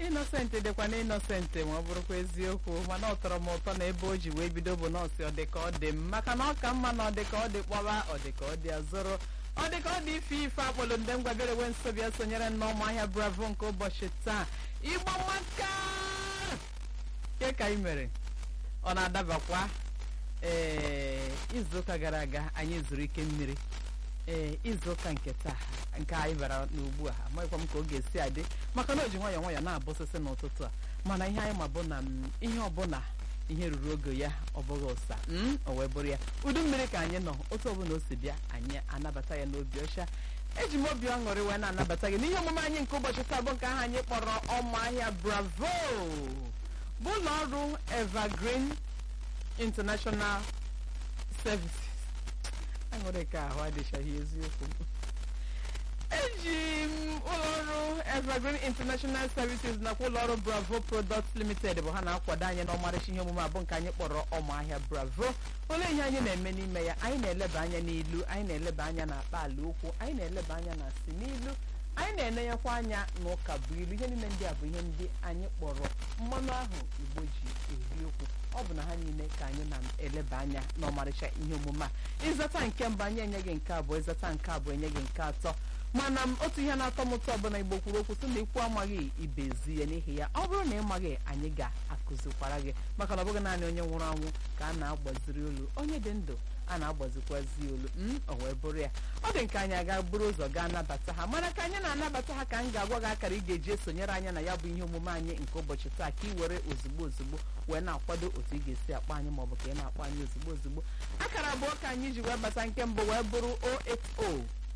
ịnọsentị dịkwa na ịnọsentị ma ọ bụrụkwa eziokwu mana ọ tọrọ m ụtọ na ebe o ji wee bido bụ nọọsụ ọ dị ka ọ dị m maka na ọ ka mma na ọ dị ka ọ dị kpọba ọ dị ka ọ dị azụrụ ọ dị ka ọ dị ife ife akpọlụ ndị ngwabere we nso bịa sonyere n'ọmụ ahịa bravo nke ụbọchị taa igbo maka ke ka ị mere ọ na-adabakwa ee izuụka gara aga anyị zuru ike mmiri ee izuụka nke taa nke anyị bara n'ugbu a amaghịkwa m ka ọ ga-esi adị maka na o ji nwayọọ nwayọọ na-abụsịsị n'ụtụtụ a mana ihe anyị ma bụ na m, ihe ọbụla ihe ruru oge ya ọ bụghị ụsa m o wee bụrụ ya udu mmiri ka anyị nọ otu ọbụla o si bịa anyị anabata ya n'obi ọcha eji m obi ọṅụrị wee na-anabata gị n'ihe omume anyị nke ụbọchị taa bụ nke ahụ anyị kpọrọ ọmụ ahịa bravo bụ ụlọ ọrụ evergreen international services aṅụrị ka ahụ adịchaghị eziokwu eji m ụlọọrụ evergreen international services nakwa ụlọọrụ bravo products limited bụ ha na-akwado anyị n'ọmarịcha ihe omume abụ nke anyị kpọrọ ọmụahịa bravo olee ihe anyị na-eme n'ime ya anyị na-eleba anya n'ilu anyị na-eleba anya na akpa ala okwu anyị na-eleba anya na si n'ilu anyị na-enenyekwa anya n'ụka bụ ilu ihe niile ndị a bụ ihe ndị anyị kpọrọ mmanụ ahụ igbo ji eri okwu ọ bụ na ha niile ka anyị na-eleba anya n'ọmarịcha ihe omume a ịzata nke mbụ anyị enye gị nke abụọ ịzata nke abụọ enye gị nke atọ mana m otu ihe na-atọ m ụtọ ọbụla igbo kwuru okwu sị na ikwu amaghị ibezi ya n'ihi ya ọ bụrụ na ị maghị anyị ga-akụzikwara gị maka na ọ bụghị naanị onye nwụrụ anwụ ka a na-agbaziri olu onye dị ndụ a na-agbazikwazi olu m o wee bụrụ ya ọ dị nke anyị aga buru ụzọ gaa nabata ha mana ka anyị na-anabata ha ka m ga-agwa gị akara ị ga-eji esonyere anyị na ya bụ ihe omume anyị nke ụbọchị taa ka ị were ozugbo ozugbo wee na-akwado otu ị ga-esi akpọ anyị maọbụ ka ị na-akpọ anyị ozugbo ozugbo akara abụọ ka anyị ji wee bata nke mbụ wee bụrụ 080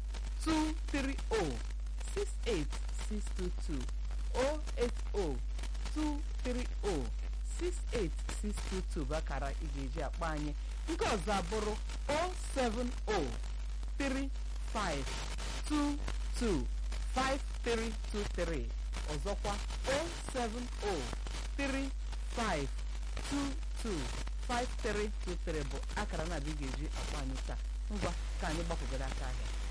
230-68622 080-230-68622 bụ akara ị ga-eji akpọ anyị nke ọzọ abụrụ 070-3522-5323 ọzọkwa 070-3522-5323 bụ akara na-abịa ị ga-eji akpọ anyị taa ngwa ka anyị gbakwugoro aka ahịa